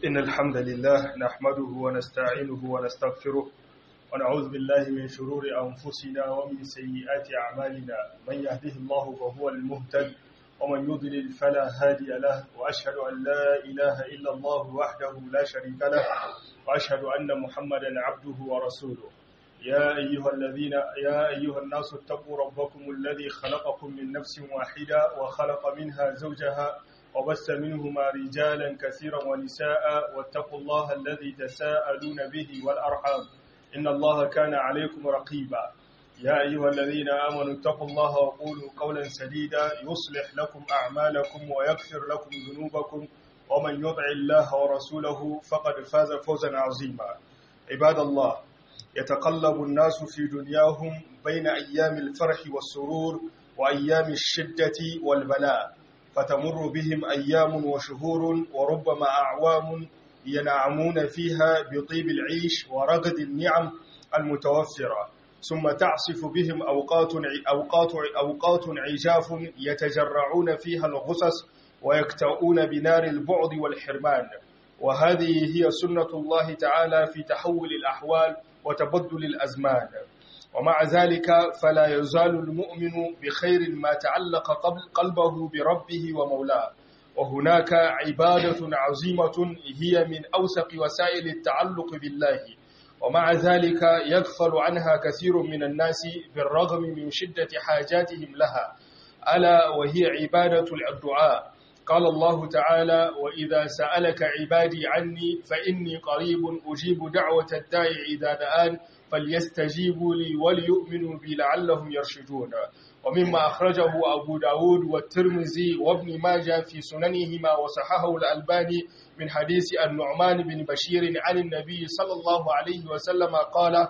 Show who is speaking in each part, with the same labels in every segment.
Speaker 1: إن الحمد لله نحمده ونستعينه ونستغفره ونعوذ بالله من شرور أنفسنا ومن سيئات أعمالنا من يهده الله فهو المهتد ومن يضلل فلا هادي له وأشهد أن لا إله إلا الله وحده لا شريك له وأشهد أن محمدا عبده ورسوله يا أيها الذين يا أيها الناس اتقوا ربكم الذي خلقكم من نفس واحدة وخلق منها زوجها وبث منهما رجالا كثيرا ونساء واتقوا الله الذي تساءلون به والأرحام إن الله كان عليكم رقيبا يا أيها الذين آمنوا اتقوا الله وقولوا قولا سديدا يصلح لكم أعمالكم ويغفر لكم ذنوبكم ومن يطع الله ورسوله فقد فاز فوزا عظيما عباد الله يتقلب الناس في دنياهم بين أيام الفرح والسرور وأيام الشدة والبلاء فتمر بهم أيام وشهور وربما أعوام ينعمون فيها بطيب العيش ورغد النعم المتوفرة ثم تعصف بهم أوقات أوقات أوقات عجاف يتجرعون فيها الغصص ويكتؤون بنار البعد والحرمان وهذه هي سنة الله تعالى في تحول الأحوال وتبدل الأزمان ومع ذلك فلا يزال المؤمن بخير ما تعلق قلبه بربه ومولاه وهناك عبادة عظيمة هي من أوثق وسائل التعلق بالله ومع ذلك يغفل عنها كثير من الناس بالرغم من شدة حاجاتهم لها ألا وهي عبادة الدعاء قال الله تعالى وإذا سألك عبادي عني فإني قريب أجيب دعوة الداعي إذا دعان فليستجيبوا لي وليؤمنوا بي لعلهم يرشدون ومما أخرجه أبو داود والترمذي وابن ماجه في سننهما وصححه الألباني من حديث النعمان بن بشير عن النبي صلى الله عليه وسلم قال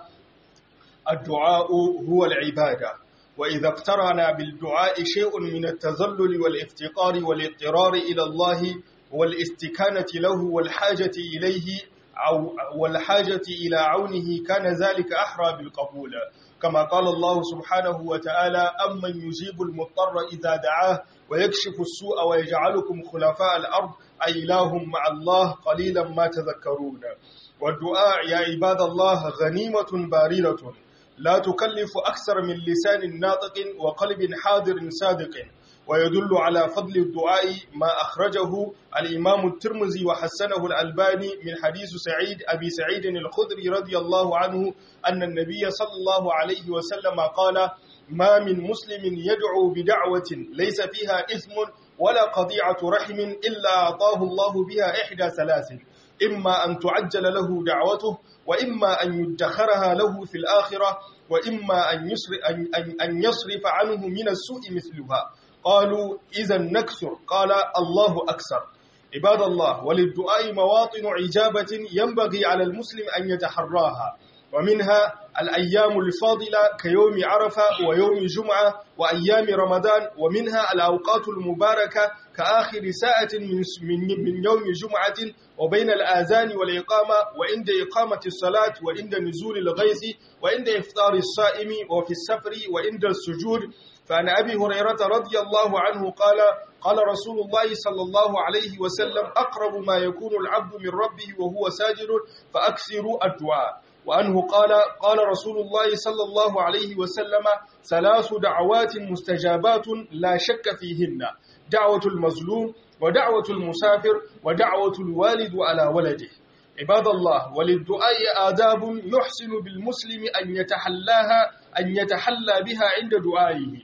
Speaker 1: الدعاء هو العبادة وإذا اقترنا بالدعاء شيء من التذلل والافتقار والاضطرار إلى الله والاستكانة له والحاجة إليه أو والحاجة إلى عونه كان ذلك أحرى بالقبول كما قال الله سبحانه وتعالى أمن يجيب المضطر إذا دعاه ويكشف السوء ويجعلكم خلفاء الأرض أإله مع الله قليلا ما تذكرون والدعاء يا عباد الله غنيمة باردة لا تكلف أكثر من لسان ناطق وقلب حاضر صادق ويدل على فضل الدعاء ما أخرجه الإمام الترمذي وحسنه الألباني من حديث سعيد أبي سعيد الخدري رضي الله عنه أن النبي صلى الله عليه وسلم قال ما من مسلم يدعو بدعوة ليس فيها إثم ولا قضيعة رحم إلا أعطاه الله بها إحدى ثلاث إما أن تعجل له دعوته وإما أن يدخرها له في الآخرة وإما أن يصرف, أن أن يصرف عنه من السوء مثلها قالوا إذا نكثر قال الله أكثر عباد الله وللدعاء مواطن عجابة ينبغي على المسلم أن يتحراها ومنها الأيام الفاضلة كيوم عرفة ويوم جمعة وأيام رمضان ومنها الأوقات المباركة كآخر ساعة من, من يوم جمعة وبين الآذان والإقامة وعند إقامة الصلاة وعند نزول الغيث وعند إفطار الصائم وفي السفر وعند السجود فعن أبي هريرة رضي الله عنه قال قال رسول الله صلى الله عليه وسلم أقرب ما يكون العبد من ربه وهو ساجد فأكثروا الدعاء وأنه قال قال رسول الله صلى الله عليه وسلم ثلاث دعوات مستجابات لا شك فيهن دعوة المظلوم ودعوة المسافر ودعوة الوالد على ولده عباد الله وللدعاء آداب يحسن بالمسلم أن يتحلاها أن يتحلى بها عند دعائه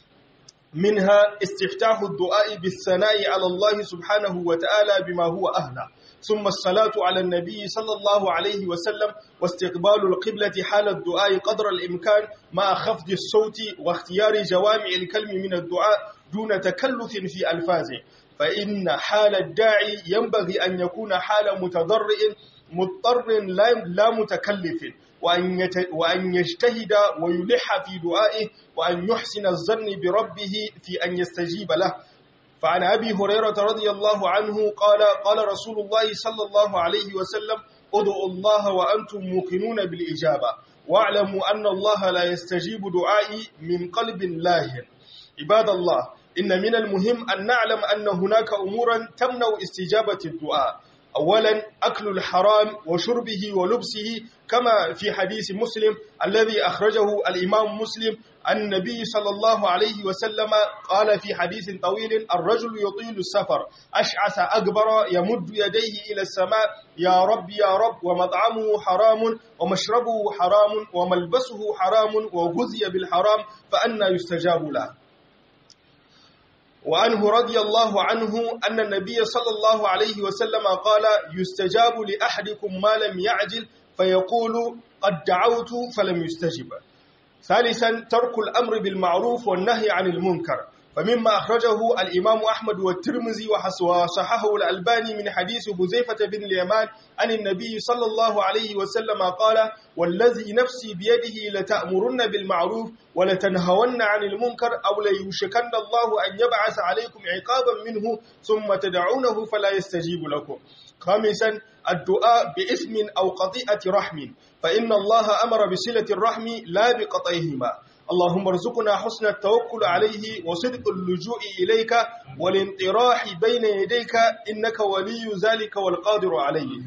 Speaker 1: منها استفتاح الدعاء بالثناء على الله سبحانه وتعالى بما هو أهله ثم الصلاة على النبي صلى الله عليه وسلم واستقبال القبلة حال الدعاء قدر الإمكان مع خفض الصوت واختيار جوامع الكلم من الدعاء دون تكلف في ألفاظه فإن حال الداعي ينبغي أن يكون حال متضرئ مضطر لا متكلف وأن, وأن يجتهد ويلح في دعائه وأن يحسن الظن بربه في أن يستجيب له فعن أبي هريرة رضي الله عنه قال قال رسول الله صلى الله عليه وسلم ادعوا الله وأنتم موقنون بالإجابة واعلموا أن الله لا يستجيب دعائي من قلب لاهن عباد الله إن من المهم أن نعلم أن هناك أمورا تمنع استجابة الدعاء أولا أكل الحرام وشربه ولبسه كما في حديث مسلم الذي أخرجه الإمام مسلم النبي صلى الله عليه وسلم قال في حديث طويل الرجل يطيل السفر أشعث أكبر يمد يديه إلى السماء يا رب يا رب ومطعمه حرام ومشربه حرام وملبسه حرام وغزي بالحرام فأنا يستجاب له وعنه رضي الله عنه أن النبي صلى الله عليه وسلم قال يستجاب لأحدكم ما لم يعجل فيقول قد دعوت فلم يستجب ثالثا ترك الأمر بالمعروف والنهي عن المنكر فمما أخرجه الإمام أحمد والترمذي وصححه الألباني من حديث بزيفة بن اليمان عن النبي صلى الله عليه وسلم قال والذي نفسي بيده لتأمرن بالمعروف ولتنهون عن المنكر أو ليوشكن الله أن يبعث عليكم عقابا منه ثم تدعونه فلا يستجيب لكم خامسا الدعاء باسم أو قطيئة رحم فإن الله أمر بصلة الرحم لا بقطعهما اللهم ارزقنا حسن التوكل عليه وصدق اللجوء إليك والانطراح بين يديك إنك ولي ذلك والقادر عليه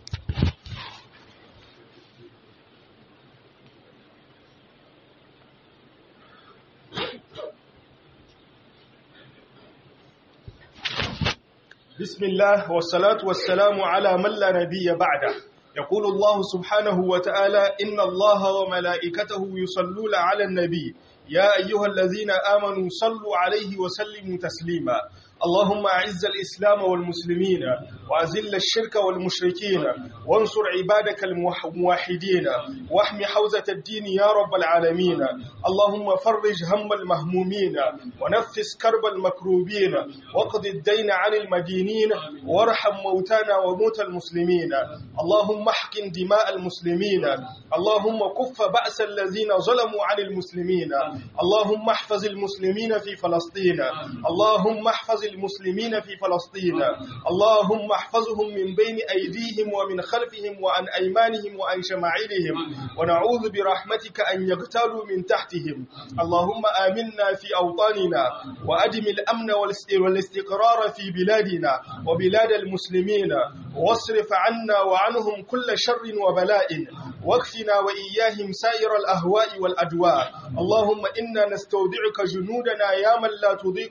Speaker 1: بسم الله والصلاة والسلام على من لا نبي بعده يقول الله سبحانه وتعالى إن الله وملائكته يصلون على النبي يا أيها الذين آمنوا صلوا عليه وسلموا تسليما اللهم أعز الإسلام والمسلمين وأذل الشرك والمشركين وانصر عبادك الموحدين واحم حوزة الدين يا رب العالمين اللهم فرج هم المهمومين ونفس كرب المكروبين واقض الدين عن المدينين وارحم موتانا وموتى المسلمين اللهم احقن دماء المسلمين اللهم كف بأس الذين ظلموا عن المسلمين اللهم احفظ المسلمين في فلسطين اللهم احفظ المسلمين في فلسطين اللهم احفظهم من بين أيديهم ومن خلفهم وعن أيمانهم وعن شمائلهم ونعوذ برحمتك أن يغتالوا من تحتهم اللهم آمنا في أوطاننا وأدم الأمن والاستقرار في بلادنا وبلاد المسلمين واصرف عنا وعنهم كل شر وبلاء واكفنا وإياهم سائر الأهواء والأدواء اللهم إنا نستودعك جنودنا يا من لا تضيء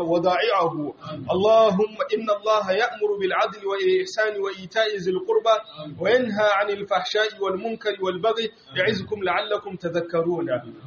Speaker 1: وضائعه اللهم إن الله يأمر بالعدل والإحسان وإيتاء ذي القربى وينهى عن الفحشاء والمنكر والبغي يعظكم لعلكم تذكرون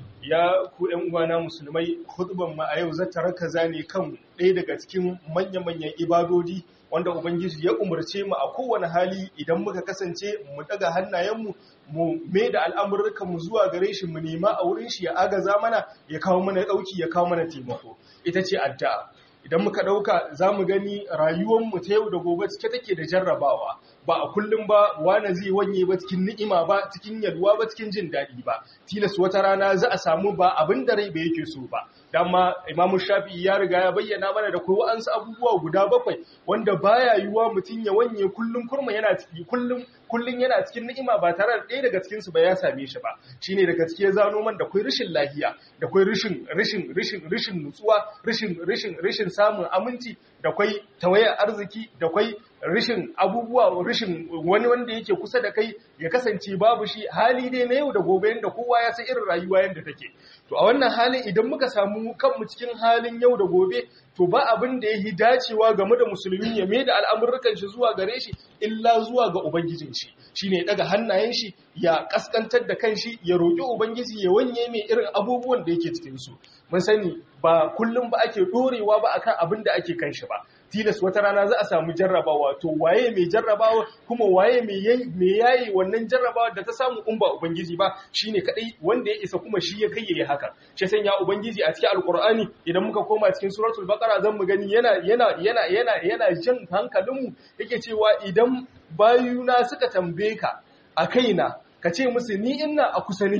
Speaker 1: ya ku ‘yan uwana musulmai khutban ma a yau zata rakaza ne kan ɗaya daga cikin manya-manyan ibadodi wanda Ubangiji ya umarce mu a kowane hali idan muka kasance mu daga hannayenmu mu mai da al'amurrukanmu zuwa gare shi mu nema a wurin shi ya agaza mana ya kawo mana ɗauki ya kawo mana taimako ita ce addu'a idan muka ɗauka za mu gani rayuwarmu ta yau da gobe cike take da jarrabawa ba a kullum ba wane zai wanye ba cikin ni'ima ba cikin yalwa ba cikin jin daɗi ba tilas wata rana za a samu ba abin da rai ba yake so ba dama imamu shafi'i ya riga ya bayyana mana da kai wa'ansu abubuwa guda bakwai wanda baya yiwuwa mutum ya wanye kullum kurma yana ciki kullum kullum yana cikin ni'ima ba tare da ɗaya daga cikin su ba ya same shi ba shine daga cikin zano man da kai rashin lafiya da kai rashin rashin rashin rashin nutsuwa rashin rashin rashin samun aminci da kai tawayar arziki da kai rashin abubuwa rashin wani wanda yake kusa da kai ya kasance babu shi hali dai na yau da gobe yanda kowa ya san irin rayuwa yanda take to a wannan halin idan muka samu kanmu cikin halin yau da gobe to ba abin da yi dacewa game da musulmi ya mai da al'amurrukan shi zuwa gare shi illa zuwa ga ubangijin shi shine ya daga hannayen shi ya kaskantar da kanshi ya roƙi ubangiji ya wanye mai irin abubuwan da yake cikin su mun sani ba kullum ba ake dorewa ba akan abin da ake kan shi ba tilas wata rana za a samu jarrabawa to waye mai jarrabawa kuma waye mai yayi wannan jarrabawa da ta samu in ba ubangiji ba shine kadai wanda ya isa kuma shi ya kai yayi haka shi sanya ubangiji a cikin alqur'ani idan muka koma cikin suratul baqara zan mu gani yana yana yana yana yana jan hankalinmu yake cewa idan bayuna suka tambaye ka a kaina ka ce musu ni ina a kusa nake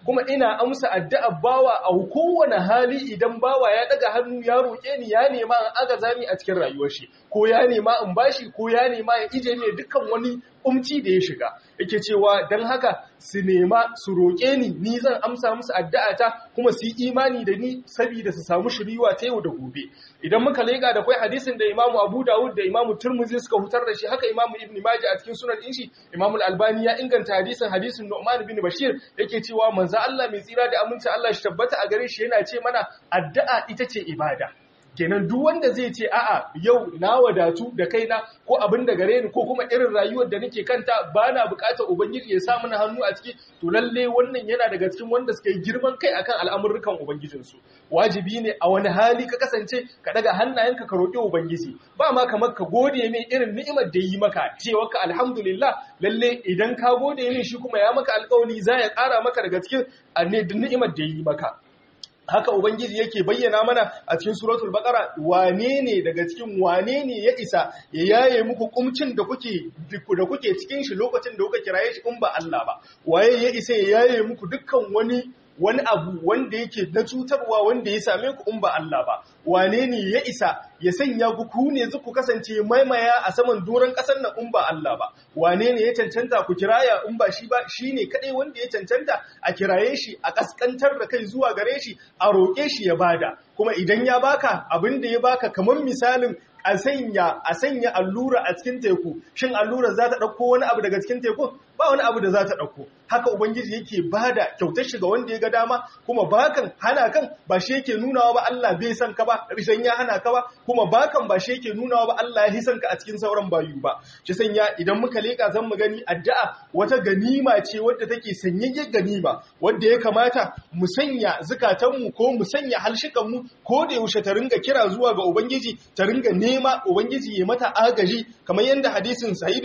Speaker 1: kuma ina amsa addu'ar bawa a kowane hali idan bawa ya daga hannu ya roƙe ni ya nema in aga zami a cikin rayuwar shi ko ya nema in bashi ko ya nema ya ije ne dukkan wani umci da ya shiga yake cewa don haka su nema su roƙe ni ni zan amsa musu addu'ata kuma su yi imani da ni saboda su samu shiriwa ta yau da gobe idan muka leƙa da kai hadisin da Imam Abu Dawud da Imam Tirmidhi suka hutar da shi haka Imam Ibn Majah a cikin sunan inshi Imam Al-Albani ya inganta hadisin hadisin Nu'man bin Bashir yake cewa manzo Allah mai tsira da aminci Allah shi tabbata a gare shi yana ce mana addu'a ita ce ibada kenan duk wanda zai ce a'a yau na wadatu da kaina ko abin da gare ni ko kuma irin rayuwar da nake kanta ba na bukatar ubangiji ya sa mana hannu a ciki to lalle wannan yana daga cikin wanda suka yi girman kai akan al'amurrukan ubangijinsu wajibi ne a wani hali ka kasance ka daga hannayenka ka roƙi ubangiji ba ma kamar ka gode mai irin ni'imar da yi maka cewa ka alhamdulillah lalle idan ka gode min shi kuma ya maka alƙawari za ya ƙara maka daga cikin ni'imar da yi maka haka ubangiji yake bayyana mana a cikin suratul baqara wane ne daga cikin wane ne ya isa ya yaye muku kumcin da kuke da kuke cikin shi lokacin da kuka kiraye shi in ba Allah ba waye ya isa ya yaye muku dukkan wani wani abu wanda yake na cutarwa wanda ya same ku in ba Allah ba wane ne ya isa ya sanya ku ku ne ku kasance maimaya a saman doron ƙasar nan in ba Allah ba wane ne ya cancanta ku kiraya in ba shi ba shine kadai wanda ya cancanta a kiraye shi a kaskantar da kai zuwa gare shi a roƙe shi ya bada kuma idan ya baka abin da ya baka kamar misalin a sanya a sanya allura a cikin teku shin allura za ta ɗauko wani abu daga cikin teku ba wani abu da za ta ɗauko haka ubangiji yake bada kyautar shiga wanda ya ga dama kuma bakan hana kan ba shi yake nunawa ba Allah bai san ka ba rishan ya hana ka ba kuma bakan ba shi yake nunawa ba Allah ya hisan ka a cikin sauran bayu ba shi sanya idan muka leka zan mu gani addu'a wata ganima ce wadda take sanyayyen ganima wadda ya kamata mu sanya zukatanmu ko mu sanya halshikanmu ko da yaushe ta ringa kira zuwa ga ubangiji ta ringa nema ubangiji ya mata agaji kamar yadda hadisin sa'id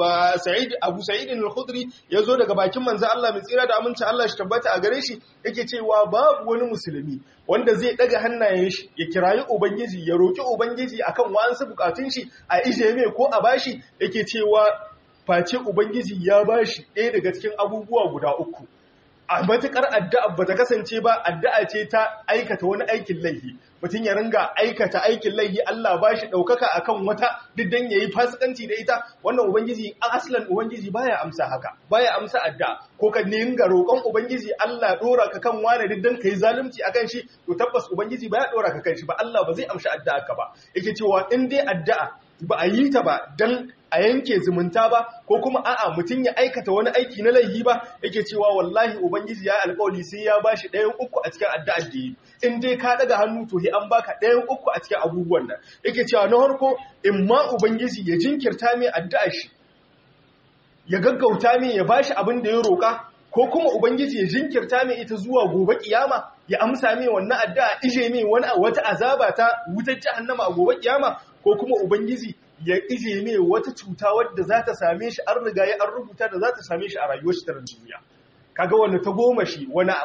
Speaker 1: sa'id abu sa'id al-khudri ya zo daga bakin manzo Allah mai tsira da aminci Allah shi tabbata a gare shi yake cewa babu wani musulmi wanda zai daga hannayen shi ya kirayi ubangiji ya roki ubangiji akan wa'ansu bukatun shi a ije mai ko a bashi yake cewa face ubangiji ya bashi ɗaya daga cikin abubuwa guda uku a matukar addu'a ba ta kasance ba addu'a ce ta aikata wani aikin laifi mutum ya ringa aikata aikin laifi Allah ba shi ɗaukaka a kan wata diddan ya yi fasikanci da ita wannan ubangiji aslan ubangiji baya amsa haka baya amsa addu'a ko ka ringa roƙon ubangiji Allah ɗora ka kan wani diddan ka yi zalunci akan shi to tabbas ubangiji baya ɗora ka kan shi ba Allah ba zai amsa addu'a ka ba yake cewa in dai addu'a ba a yi ta ba dan a yanke zumunta ba ko kuma a'a mutum ya aikata wani aiki na laifi ba yake cewa wallahi ubangiji ya alƙawari sai ya bashi ɗayan uku a cikin addu'ar da yi in dai ka daga hannu to an baka ɗayan uku a cikin abubuwan nan yake cewa na farko in ma ubangiji ya jinkirta mai addu'ar shi ya gaggauta mai ya bashi abin da ya roƙa ko kuma ubangiji ya jinkirta mai ita zuwa gobe kiyama ya amsa mai wannan addu'a ije mai wani wata azaba ta wutar jahannama a gobe kiyama ko kuma ubangiji ya ije mai wata cuta wadda za ta same shi an riga ya an rubuta da za ta same shi a rayuwar shi ta duniya kaga wanda ta goma shi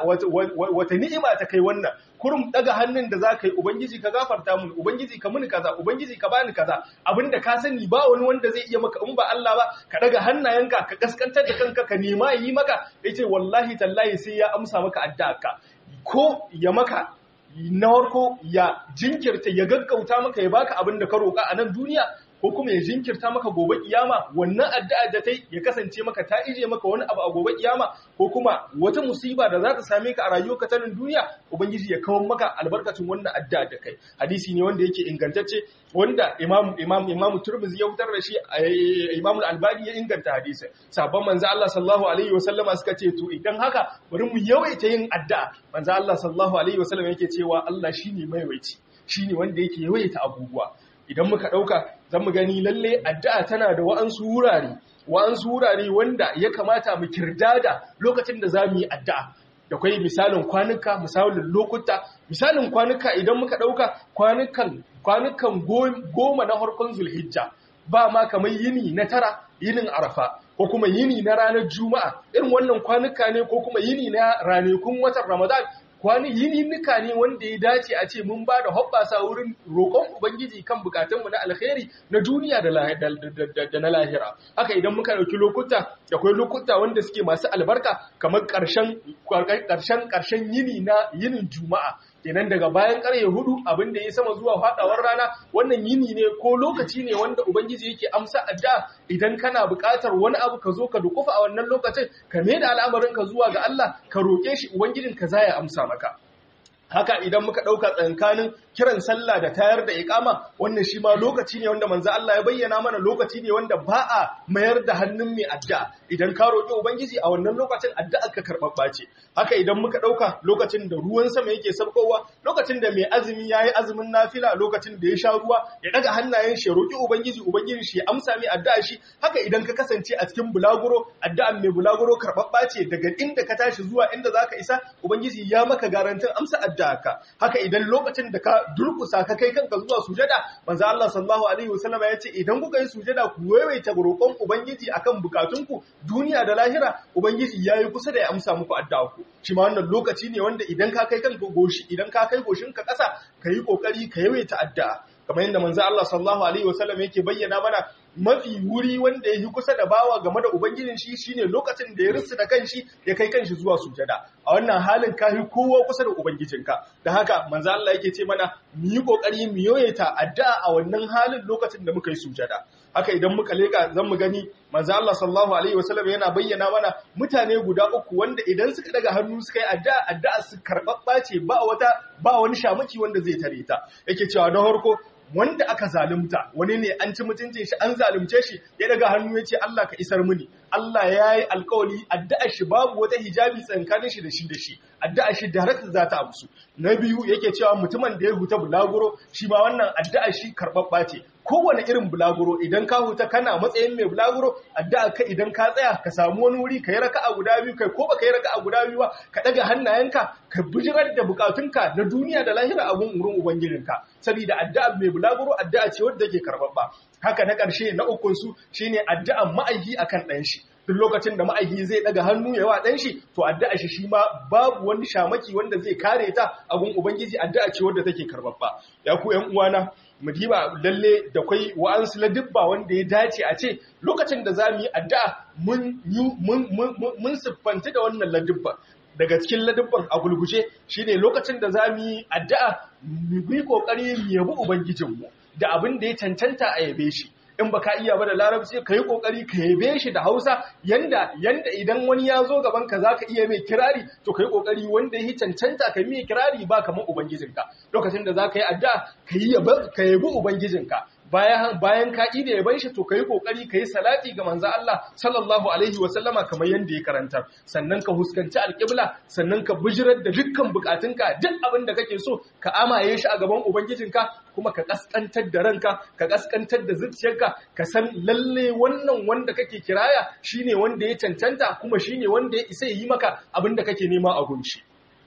Speaker 1: wata ni'ima ta kai wannan kurum daga hannun da za ka yi ubangiji ka gafarta mun ubangiji ka muni kaza ubangiji ka bani kaza abinda ka sani ba wani wanda zai iya maka in ba Allah ba ka daga hannayenka ka kaskantar da kanka ka nema yi maka yace wallahi tallahi sai ya amsa maka addu'a ko ya maka na farko ya jinkirta ya gaggauta maka ya baka abin da ka roƙa a nan duniya ko kuma ya jinkirta maka gobe kiyama wannan addu'a da tai ya kasance maka ta ije maka wani abu a gobe kiyama ko kuma wata musiba da za ta same ka a rayuwarka ta nan duniya ubangiji ya kawo maka albarkacin wannan addu'a da kai hadisi ne wanda yake ingantacce wanda imam imam imam turmizi ya fitar da shi imam al-albani ya inganta hadisin sabon manzo Allah sallallahu alaihi wasallama suka ce to idan haka bari mu yawaita yin addu'a manzo Allah sallallahu alaihi wasallam yake cewa Allah shine maiwaici shine wanda yake yawaita abubuwa idan muka ɗauka zan mu gani lalle addu'a tana da wa'ansu wurare wa'ansu wurare wanda ya kamata mu kirdada lokacin da za mu yi addu'a da kwai misalin kwanuka misalin lokuta misalin kwanuka idan muka ɗauka kwanukan kwanukan goma na harkon zulhijja ba ma kamar yini na tara yinin arafa ko kuma yini na ranar juma'a irin wannan kwanuka ne ko kuma yini na ranakun watan ramadan
Speaker 2: kwani yininnika ne wanda ya dace a ce mun ba da hoɓɓasa wurin roƙon ubangiji kan bukatunmu na alkhairi na duniya da na lahira haka idan muka ɗauki lokuta akwai lokuta wanda suke masu albarka kamar ƙarshen ƙarshen yini na yinin juma'a kenan daga bayan ƙarye hudu abin da ya sama zuwa faɗawar rana wannan yini ne ko lokaci ne wanda ubangiji yake amsa adda idan kana buƙatar wani abu ka zo ka dukufa a wannan lokacin ka mai da al'amarinka zuwa ga Allah ka roƙe shi ubangijin ka za ya amsa maka haka idan muka ɗauka tsankanin kiran sallah da tayar da ikama wannan shi ma lokaci ne wanda manzo Allah ya bayyana mana lokaci ne wanda ba a mayar da hannun mai addu'a idan ka roƙi ubangiji a wannan lokacin addu'ar ka karɓaɓɓa ce haka idan muka ɗauka lokacin da ruwan sama yake sabkowa lokacin da mai azumi yayi azumin nafila lokacin da ya sha ruwa ya daga hannayen shi roƙi ubangiji ubangiji shi ya amsa mai addu'a shi haka idan ka kasance a cikin bulaguro addu'ar mai bulaguro karɓaɓɓa ce daga inda ka tashi zuwa inda zaka isa ubangiji ya maka garantin amsa addu'a ka haka idan lokacin da ka durkusa ka kai kanka zuwa sujada manzo Allah sallallahu alaihi wasallam ya ce idan kuka yi sujada ku waiwaita roƙon ubangiji akan bukatunku duniya da lahira ubangiji yayi kusa da ya amsa muku addu'a ku shi ma wannan lokaci ne wanda idan ka kai kanka goshi idan ka kai goshin ka ƙasa kayi kokari ka yawaita addu'a kamar yadda manzo Allah sallallahu alaihi wasallam yake bayyana mana mafi wuri wanda ya yi kusa da bawa game da ubangijin shi shine lokacin da ya rusu da kanshi ya kai kanshi zuwa sujada a wannan halin ka yi kowa kusa da ubangijinka da haka manzo Allah yake ce mana mu yi kokari mu yoyeta addu'a a wannan halin lokacin da muka yi sujada haka idan muka leka zan mu gani manzo Allah sallallahu alaihi wasallam yana bayyana mana mutane guda uku wanda idan suka daga hannu suka yi addu'a addu'a su karbabba ce ba wata ba wani shamaki wanda zai tare ta yake cewa na farko wanda aka zalunta wani ne an ci mutuncin shi an zalunce shi ya daga hannu ya ce Allah ka isar mini Allah ya yi alkawali addu'a shi babu wata hijabi tsakanin shi da shi da shi addu'a shi direct za ta amsu na biyu yake cewa mutumin da ya huta bulaguro shi ma wannan addu'a shi karɓaɓɓa ce kowane irin bulaguro idan ka huta kana matsayin mai bulaguro addu'a ka idan ka tsaya ka samu wani wuri ka yi raka'a guda biyu kai ko baka yi raka'a guda biyu ba ka daga hannayenka ka bijirar da bukatunka na duniya da lahira abun wurin ubangijinka saboda addu'a mai bulaguro addu'a ce wadda take karɓaɓɓa haka na ƙarshe na ukun su shine addu'an ma'aiki akan ɗan shi duk lokacin da ma'aiki zai daga hannu ya wa ɗan shi to addu'a shi shi ma babu wani shamaki wanda zai kare ta abun ubangiji addu'a ce wadda take karɓaɓɓa ya ku ƴan uwana mu diba lalle da kwai wa'ansu ladibba wanda ya dace a ce lokacin da za mu yi addu'a mun siffanta da wannan ladibba daga cikin ladibban a gulguje shine lokacin da za mu yi addu'a mu yi kokari mu yabi ubangijinmu da abin da ya cancanta a yabe shi in baka iya ba da larabci ka yi kokari ka yabe shi da hausa yanda yanda idan wani ya zo gaban ka zaka iya mai kirari to ka yi kokari wanda ya cancanta ka mai kirari ba kamar ubangijinka lokacin da zaka yi addu'a ka yi ka yabi ubangijinka bayan bayan ka ida yaban shi to kai kokari kai salati ga manzo Allah sallallahu alaihi wa sallama kamar yanda ya karanta sannan ka huskanci alqibla sannan ka bijirar da dukkan bukatunka duk abin da kake so ka amaye shi a gaban ubangijinka kuma ka kaskantar da ranka ka kaskantar da zuciyarka ka san lalle wannan wanda kake kiraya shine wanda ya cancanta kuma shine wanda ya isa yi maka abin da kake nema a gunshi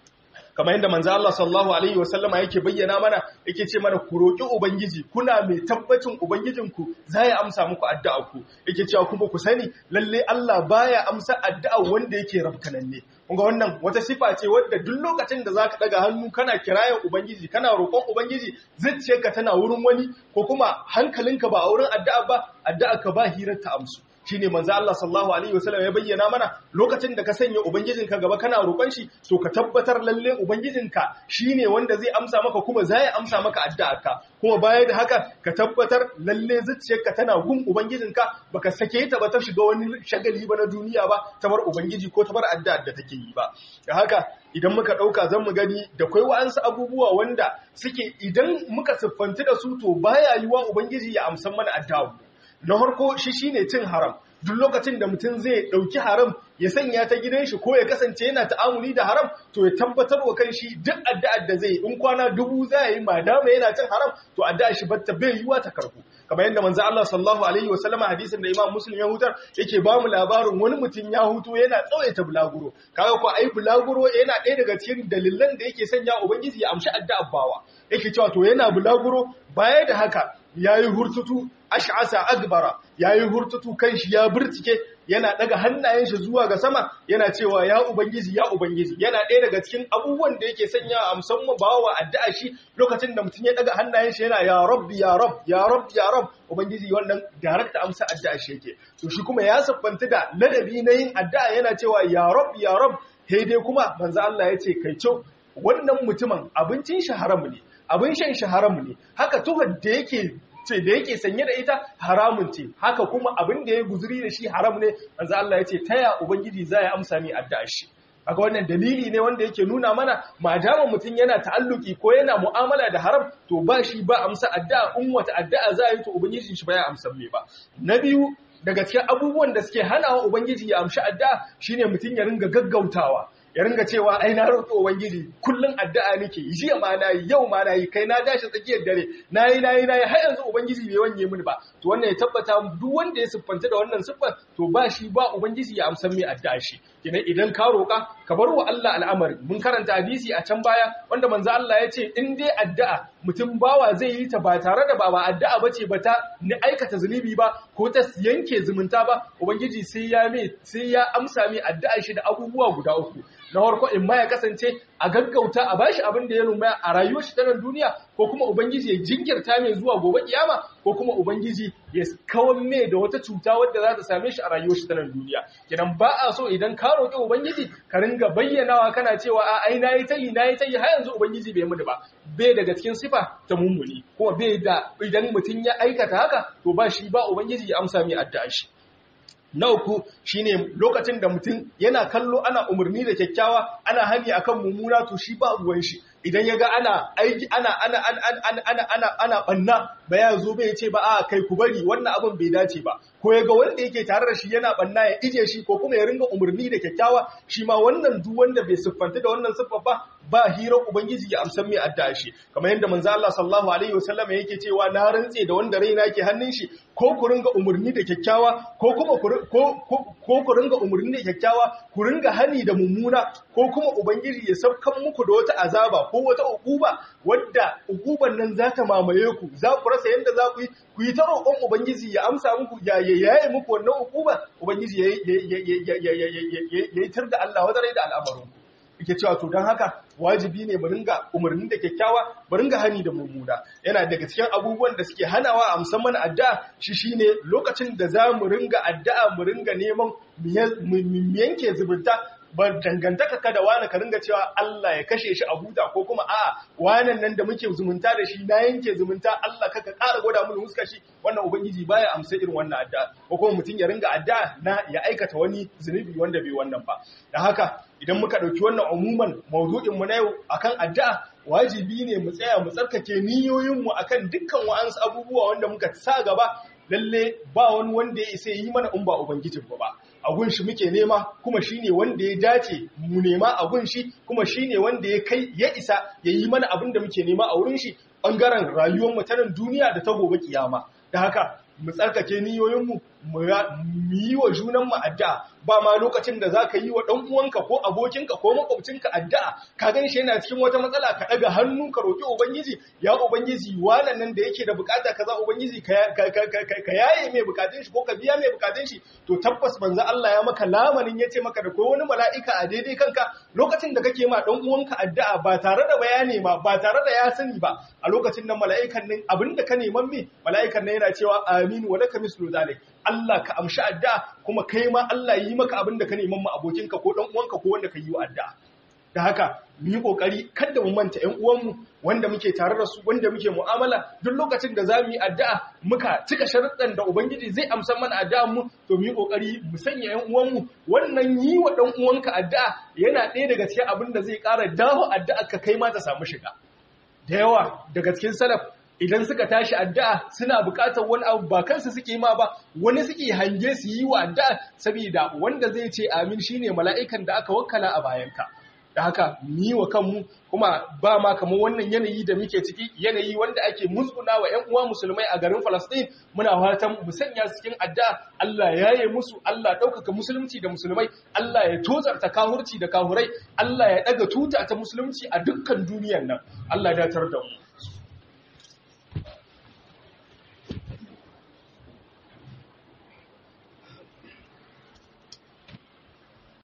Speaker 2: kamar yadda manzo Allah sallallahu alaihi wasallama yake bayyana mana yake ce mana ku roki ubangiji kuna mai tabbacin ubangijinku zai amsa muku addu'a ku yake cewa kuma ku sani lalle Allah baya amsa addu'a wanda yake rabkananne kunga wannan wata sifa ce wadda duk lokacin da zaka daga hannu kana kirayen ubangiji kana roƙon ubangiji zuciyarka tana wurin wani ko kuma hankalinka ba a wurin addu'a ba addu'a ka ba hirar ta amsu shine manzo Allah sallallahu alaihi wasallam ya bayyana mana lokacin da ka sanya ubangijinka gaba kana roƙon shi to ka tabbatar lalle ubangijinka shine wanda zai amsa maka kuma zai amsa maka addu'arka kuma baya da haka ka tabbatar lalle zuciyarka tana gun ubangijinka baka sake ta ba ta shiga wani shagali ba na duniya ba ta bar ubangiji ko ta bar addu'ar da take yi ba da haka idan muka ɗauka zan mu gani da kwai wa'ansu abubuwa wanda suke idan muka siffanci da su to baya yiwa ubangiji ya amsan mana addu'a na harko shi shine cin haram duk lokacin da mutum zai ɗauki haram ya sanya ta gidan shi ko ya kasance yana ta'amuli da haram to ya tabbatar wa kan shi duk addu'ar da zai in kwana dubu za yi madama yana cin haram to addu'ar shi batta bai yiwa ta karbu kamar yadda manzo Allah sallallahu alaihi wasallama hadisin da Imam Muslim ya hutar yake ba mu labarin wani mutum ya hutu yana tsawaita bulaguro kaga ko ai bulaguro yana ɗaya daga cikin dalilan da yake sanya ubangiji ya amshi addu'ar bawa yake cewa to yana bulaguro baya da haka yayi hurtutu ash'asa agbara yayi hurtutu kanshi ya burtike yana daga hannayen shi zuwa ga sama yana cewa ya ubangiji ya ubangiji yana ɗaya daga cikin abubuwan da yake sanya a musamman bawa addu'a shi lokacin da mutum ya daga hannayen shi yana ya rabbi ya rabb ya rabb ya rabb ubangiji wannan darakta amsa addu'a shi yake to shi kuma ya siffanta da ladabi na yin addu'a yana cewa ya rabb ya rabb sai dai kuma manzo Allah ya ce kai co wannan mutumin abincin shi haram ne abin shan shi haram ne haka tuhar da yake ce da yake sanye da ita haramun ce haka kuma abin da ya guzuri da shi haram ne manzo Allah ya ce taya ubangiji za ya amsa ni addu'a shi kaga wannan dalili ne wanda yake nuna mana madama mutum yana ta'alluki ko yana mu'amala da haram to ba shi ba amsa addu'a in wata addu'a za a yi to ubangijin shi ba ya amsa me ba na biyu daga cikin abubuwan da suke hanawa ubangiji ya amshi addu'a shine mutum ya ringa gaggautawa ya ringa cewa ai na roƙi ubangiji kullun addu'a nake jiya ma nayi yau ma nayi kai na dashi tsakiyar dare nayi nayi nayi har yanzu ubangiji bai wanye mini ba to wannan ya tabbata duk wanda ya siffanta da wannan siffar to ba shi ba ubangiji ya amsan mai addu'a shi kina idan ka roƙa ka bar wa Allah al'amari mun karanta hadisi a can baya wanda manzo Allah ya ce in dai addu'a mutum bawa zai yi ta ba tare da ba ba addu'a bace ba ta ni aikata zunubi ba ko ta yanke zumunta ba ubangiji sai ya mai sai ya amsa mai addu'a shi da abubuwa guda uku na farko in ma ya kasance a gaggauta a bashi abin da ya nuna a rayuwar shi ta nan duniya ko kuma ubangiji ya jinkirta mai zuwa gobe kiyama ko kuma ubangiji ya kawar mai da wata cuta wadda za ta same shi a rayuwar shi ta nan duniya kidan ba a so idan ka roƙi ubangiji ka ringa bayyanawa kana cewa a ai nayi tayi nayi tayi har yanzu ubangiji bai muni ba bai daga cikin sifa ta mummuni kuma bai da idan mutum ya aikata haka to ba shi ba ubangiji ya amsa mai addu'a shi na uku shine lokacin da mutum yana kallo ana umarni da kyakkyawa ana hani akan mummuna to shi ba ruwan shi idan ya ga ana aiki ana ana ana ana ana ana banna ba ya zo bai ce ba a kai ku bari wannan abin bai dace ba ko ya ga wanda yake tare da shi yana banna ya ije shi ko kuma ya ringa umarni da kyakkyawa shi ma wannan duk wanda bai siffanta da wannan siffa ba ba hirar ubangiji ya amsan mai addu'a shi kamar yadda manzo Allah sallallahu alaihi wasallam yake cewa na rantse da wanda raina yake hannun shi ko ku ringa umarni da kyakkyawa ko kuma ko ku ringa umarni da kyakkyawa ku ringa hani da mummuna ko kuma ubangiji ya saukan muku da wata azaba ko wata ukuba wadda ukuban nan za ta mamaye ku za ku rasa yadda za ku yi ku yi ta roƙon ubangiji ya amsa muku ya yaye muku wannan ukuba ubangiji ya yi tar da Allah wadare da al'amarin ku yake cewa to don haka wajibi ne mu ringa umarni da kyakkyawa mu ringa hani da mummuna yana daga cikin abubuwan da suke hanawa a musamman addu'a shi shine lokacin da za mu ringa addu'a mu ringa neman mu yanke zubunta ba dangantaka ka da wani ka ringa cewa Allah ya kashe shi a huta ko kuma a'a wanan nan da muke zumunta da shi na yanke zumunta Allah kaka ƙara gwada mu muska shi wannan ubangiji baya amsa irin wannan addu'a ko kuma mutum ya ringa addu'a na ya aikata wani zunubi wanda bai wannan ba dan haka idan muka dauki wannan umuman mawdu'in mu na yau akan addu'a wajibi ne mu tsaya mu tsarkake niyoyin mu akan dukkan wa'ansu abubuwa wanda muka sa gaba lalle ba wani wanda ya isa yi mana in ba ubangijin ba a gun shi muke nema kuma shine wanda ya dace mu nema a gun shi kuma shine wanda ya kai ya isa ya yi mana abin da muke nema a wurin shi bangaren rayuwar mu ta nan duniya da ta gobe kiyama da haka mu tsarkake niyoyinmu mu yi wa junanmu addu'a ba ma lokacin da za ka yi wa ɗan uwanka ko abokinka ko makwabcinka addu'a ka gan shi yana cikin wata matsala ka ɗaga hannu ka roƙi ubangiji ya ubangiji wannan nan da yake da bukata kaza ubangiji ka yaye mai bukatun shi ko ka biya mai bukatun shi to tabbas banza Allah ya maka lamarin ya ce maka da ko wani mala'ika a daidai kanka lokacin da kake ma ɗan uwanka addu'a ba tare da bayani ma ba tare da ya sani ba a lokacin nan mala'ikan nan abinda ka neman me mala'ikan nan yana cewa amin wa laka mislu zalik Allah ka amshi addu'a kuma kai ma Allah yi maka abin da ka neman mu abokinka ko dan uwanka ko wanda ka yi wa addu'a da haka mu yi kokari kada mu manta ƴan uwanmu wanda muke tare da su wanda muke mu'amala duk lokacin da zamu yi addu'a muka cika sharuɗan da ubangiji zai amsa mana addu'an mu to mu yi kokari mu sanya ƴan uwanmu wannan yi wa dan uwanka addu'a yana ɗaya daga cikin abin da zai ƙara dawo addu'a ka kai ma ta samu shiga da yawa daga cikin salaf idan suka tashi addu'a suna buƙatar wani abu ba kansu suke ma ba wani suke hange su yi wa addu'a saboda wanda zai ce amin shine mala'ikan da aka wakkala a bayanka da haka ni wa kanmu kuma ba ma kamar wannan yanayi da muke ciki yanayi wanda ake musguna wa ƴan uwa musulmai a garin Falastin muna fatan mu sanya su cikin addu'a Allah ya yi musu Allah ɗaukaka musulunci da musulmai Allah ya tozarta kahurci da kahurai Allah ya ɗaga tuta ta musulunci a dukkan duniyar nan Allah ya datar da mu